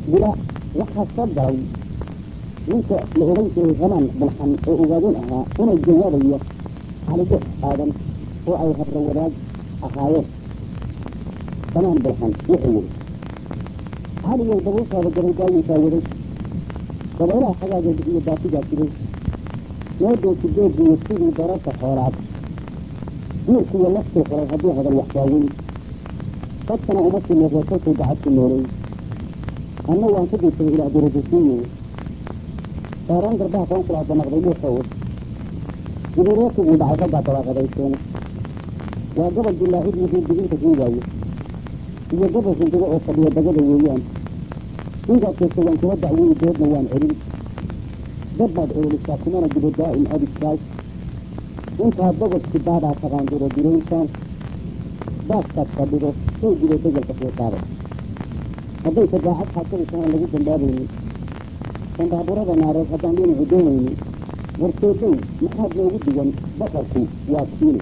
bila waxaa soo galay ninka la odhan jiray ramaan bulxan oo ogaadeen ahaa inay jawaabayo calidhex aadan oo ay habro wadaag ahaayeen ramaan bulxan wuxuu yidhi caligow dabuulkaada gabaygaayinkaa waday dabaylaha xagaageeda iyo baafigaa jiray meedoosi beegiyo sidii dararka xoolaad diirkiiyo laftuu xulay haddii hadal waxbaaweyn dadkana uma sinay reerkalkuu dacadku noolay anna waan ku diirsaday ilaah dirajasiiye saaraan garbaha qoonsulaa banaqday dhuuxow gudureetigii dhacay raggaa dabaaqadayseen waa gobol dilaacid yihiin diginta riigaayo iyo gobol rindigo oo fadhiya dagada weeyaan intaad keegta waan kula dacweyi doodna waan celin dad baad ololisaa kumana jibo daa'im adigtaas intaad bogodki baadaa taqaandiro dirayntaan baaskaad fadhido soo jibo degelka xiiqaada hadday shafaacad xaasadisan aan lagu dambaabaynin sandaaburada naareed haddaan dhinacu doonaynin warseedow maxaad noogu digan basarku waa kiine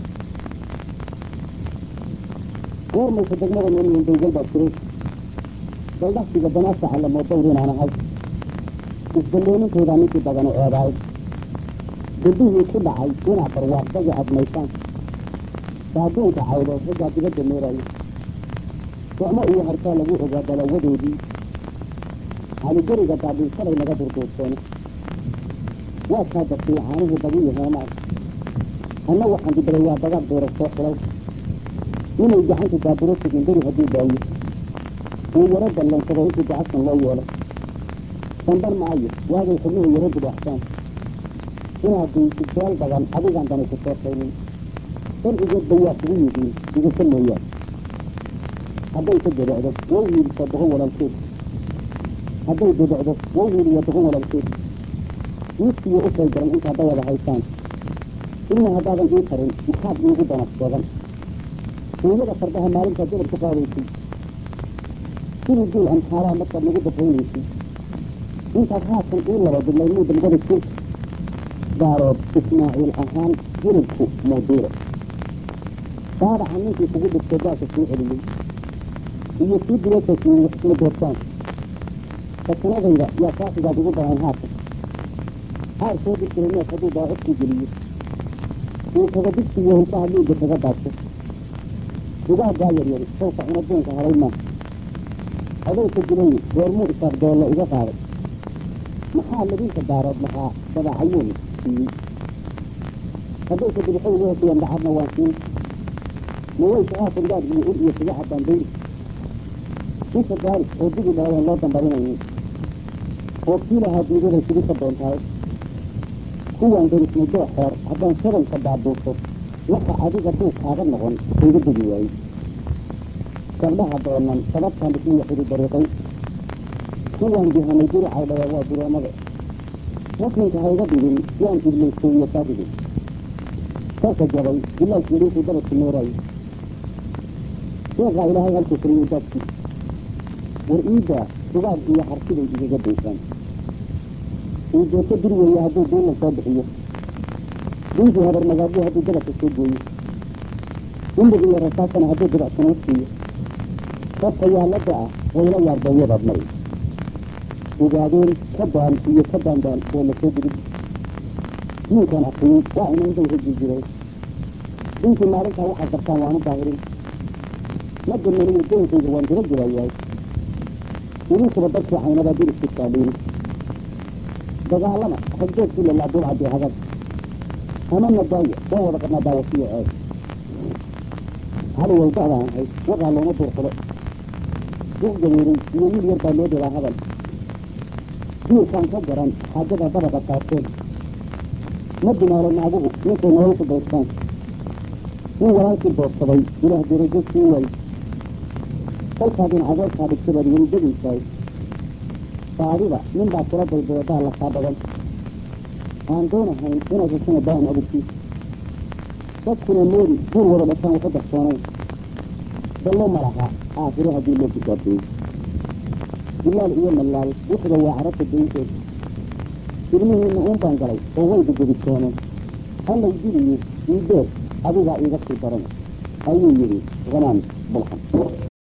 goormaysa degmada noolyihin dawgal baa jiray daldhaqsiga banaasa calamoo dawr inaan ahay isballoonintaydaa ninkii badani eedaay gudihii ku dhacay inaad barwaaqdagi admaysaan saaduunka cawdood raggaa dibadda meerayo socmo iyo harkaa lagu ogaa dalawadoodii caligeriga daadhiinsaday naga durduurteene waa kaa dartay caanihii dabiyo heemaay anna waxaan dibaday waa dagaad beera soo xilay inay gacantu daaburo tegin beri hadduu daayo uu yaro dallansaday intii dacadkan loo yeelay damban maayo waagay xubnuhu yaro dubaaxsaan inaad diisid beel badan adigaan dani ku sheekaynin darcigeedba waa kugu yihiin digasa mooyaan hadday ka debacdo wow hiiliso boqon walaalkeed hadday debacdo wow hiiliyo boqon walaalkeed miskiyo u kay garan intaad dawada haysaan ilna haddaadan ii tarin maxaad iigu danaf sheegan duunyada fardaha maalintaad dalab ku qaadaysay sidii duul amxaalaha markaad nagu dabaynaysay intaad haatan ii laba dibnay muu damgada jir daarood ismaaciil ahaan hilibku muudiiro daadaca ninkii kugu dhigtay gaasa soo celiyey iyo kii dibasasiiyey waxisma doortaan sakanadayda yaa saaxigaad ugu daran haatan caar soo dirjiray neef hadduu daacodkii geliyo uu kaga digsiyo hilbaha dhiigga kaga daadso dugaaggaa yaryari sawka cunadoonka halay maa adayka dilayi goormuu isaaq doollo iga qaaday maxaa labinka daarood lahaa dabaacayuun siiyey haddayka dibixo iga hesiyeen dacarna waan siin mawaysa haatan gaad iyo ul iyo kaga caddaan dayri inta gaari oo digi dhaadeen loo dambarinaynin oo kii lahaa diidaday sidi ka doontahay kuwaan darisnay doo xeer haddaan shabalka baabuuso waxa adiga duu kaaga noqon kayga degi waayey gabdhaha doonan sababtaan dhismiya xiri dariiqay kuwaan dihanay diricay dhawaa waa dureemada muslimka hayga dhigin yaan idlaysteeyo saarigin sarka jabay bilaaskii dhinkii dabadku meerayo sheekaa ilaahay halkuu fariyo daadkii war iiddaa sugaag iyo harsiday igaga daysaan iideeto dir weeye hadduu duulla soo bixiyo dinkii habar magaadyo hadduu dabadka soo gooyo indhig iyo rasaasana hadduu dibacsana u siiyo dadka yaalada ah wayla yaarbeeyadaad mari ogaadeen ka daan iyo ka daandaan oo la soo dirin diinkan akriyey waa inaynday hegi jiray dinkii maalintaa waxaad dartaan waanu daahirin ma dirnaniyo doonkayga waan dira jirayahay idinkuba dadkii caynabaa diriskii saadhiin dagaalama ragdoodkii lalaa duulcadii hagad ama nadaaya waa wada qabnaa daawasiyo eeg haligow da'daan ahayd waqaa looma duurxulo duq gabeeray iyo wiil yar baa loo dhelaa hadal diirkaan ka garan xaajada dabaqa saarteen ma dumaalo naaguhu ninkay nolol ku daystaan nin walaalkii doorsaday ilaah darajo sii waay kolkaadin cadeerkaa dhigtay baad weli degaysaay baadida nin baa kula daydayadaa lakaa badan aan doonahayn inaad heshana daa'im abadkiisa dadkuna moodi duur wada dhashaan waxu darsoonayn dallo ma laha aakhiro haddii loo kitaabteeyey bilaal iyo malaal wuxuba waa carabta daynteed ilmihiina uun baan galay oo wayda gedisooneen hallay diliye iideed adigaa iiga sii daran ayuu yidhi hanaan bulxan